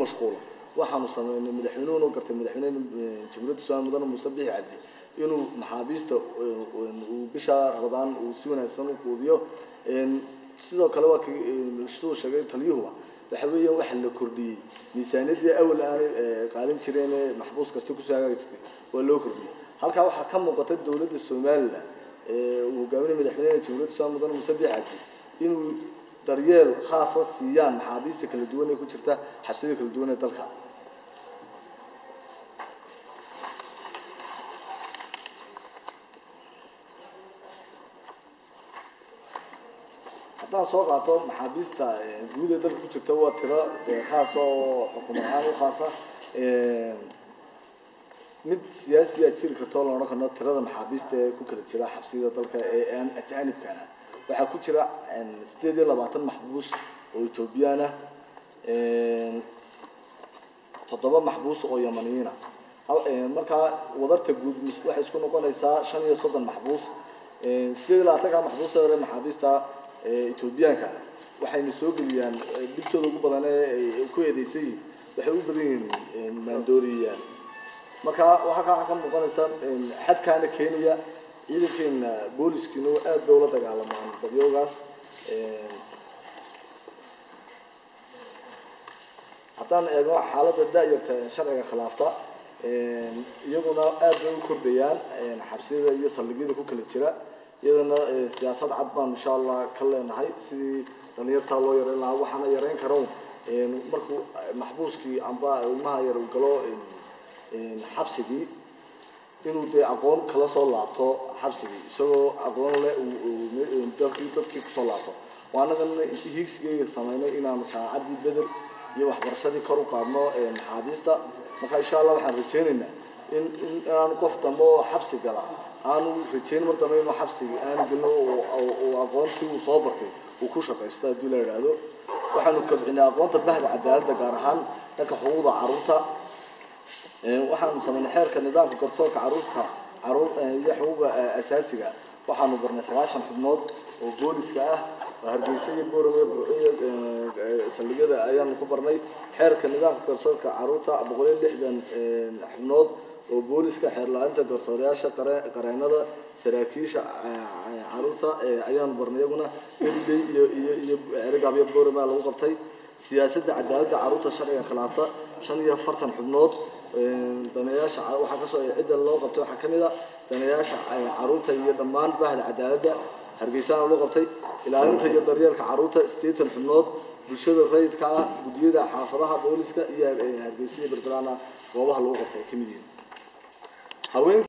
mashquulo waxaanu sameynay madaxweynuhuna gartay madaxweyne jamhuuriyadda somaliya mudane muuse bixi cabdi inuu maxaabiista uu bisha rabadaan uu si wanaagsan u quudiyo sidoo kale waa kii siduu sheegay taliyuhuba waxa weeyaan waxa la kordhiyey miisaaniyadii awal aanay qaalin jireen ee maxbuus kasta kusoo hagaagi jirtay waa loo kordhiyey halkaa waxaa ka muuqata dowladda somalilan uu hogaaminay madaxweynaha jamhuuriyadda somaliya mudane muuse bixi cabdi inuu daryeel khaasa siiyaan maxaabiista kala duwan ee ku jirta xabsiyada kala duwan ee dalka haddaan soo qaato maxaabiista guud ee dalka ku jirta waa tiro khaasa oo xukuumad ahaan u khaasa mid siyaasiya jiri karta oo la odhan karno tirada maxaabiista ee ku kala jira xabsiyada dalka ee aan ajaanibka ah waxaa ku jira sideed iyo labaatan maxbuus oo etoobiyaan ah toddoba maxbuus oo yamaniyiin ah markaa wadarta guud waxay isku noqonaysaa shan iyo soddon maxbuus sideed iyo labaatanka maxbuus ee hore maxaabiista etoobiyaanka waxayna soo geliyaan dhibtooda ugu badan ee ku eedeysan yihiin waxay u badan yihiin maandooriyaan marka waxaa kaa ka muuqanaysa xadkaana keenaya ciidankeena booliskiina aad bay ula dagaalamaan badyoogaas haddaan eegno xaaladda da-yarta sharciga khilaafta iyaguna aad bay u kordhayaan xabsiyada iyo saldhigyada ku kala jira iyadana siyaasad cad baan insha allah ka leenahay sidii dhalinyartaa loo yareyn lahaa waxaana yareyn karo markuu maxbuuskii amba ilmaha yar uu galo xabsigii inuu dee aqoon kala soo laabto xabsigii isagoo aqoon leh dalkii dadkii kusoo laabto waa anagana hiigsigeyga sameynay inaanu saacaddii bedel iyo waxbarashadii kor u qaadno maxaabiista marka insha allah waxaan rajeynaynaa in in inaanu qof dambe oo xabsi gala aanu rajeyn mar dambe inuu xabsiga aanu gelno uu aqoontii uu soo bartay uu ku shaqaysto haddii la idhaahdo waxaanu kobcinay aqoonta bahda cadaaladda gaar ahaan dhanka xuquuqda carruurta waxaanu sameynay xeerka nidaamka garsoorka caruurta caruur iyo xuquuqa asaasiga waxaanu barnay sagaashan xubnood oo booliska ah oo hargeysa iyo boorame burciyo saldhigyada ayaanu ku barnay xeerka nidaamka garsoorka caruurta boqol iyo lixdan xubnood oo booliska xeer la-aanta garsoorayaasha qareenada saraakiisha caruurta ayaanu barnay iyaguna eliley iyo iyo iyo eragaabyo boorame lagu qabtay siyaasadda cadaaladda caruurta sharciga khilaafta shan iyo afartan xubnood daneeyaasha waxaa kasoo cidda loo qabtay waxaa kamid a daneeyaasha caruurta iyo dhammaan bahda cadaaladda hargeysaana loo qabtay ilaalinta iyo daryeelka caruurta sideetan xubnood bulshada rayidka ah guddiyada xaafadaha booliska iyo hargeysa iyo berberaana goobaha lagu qabtay ay kamid yihiin haween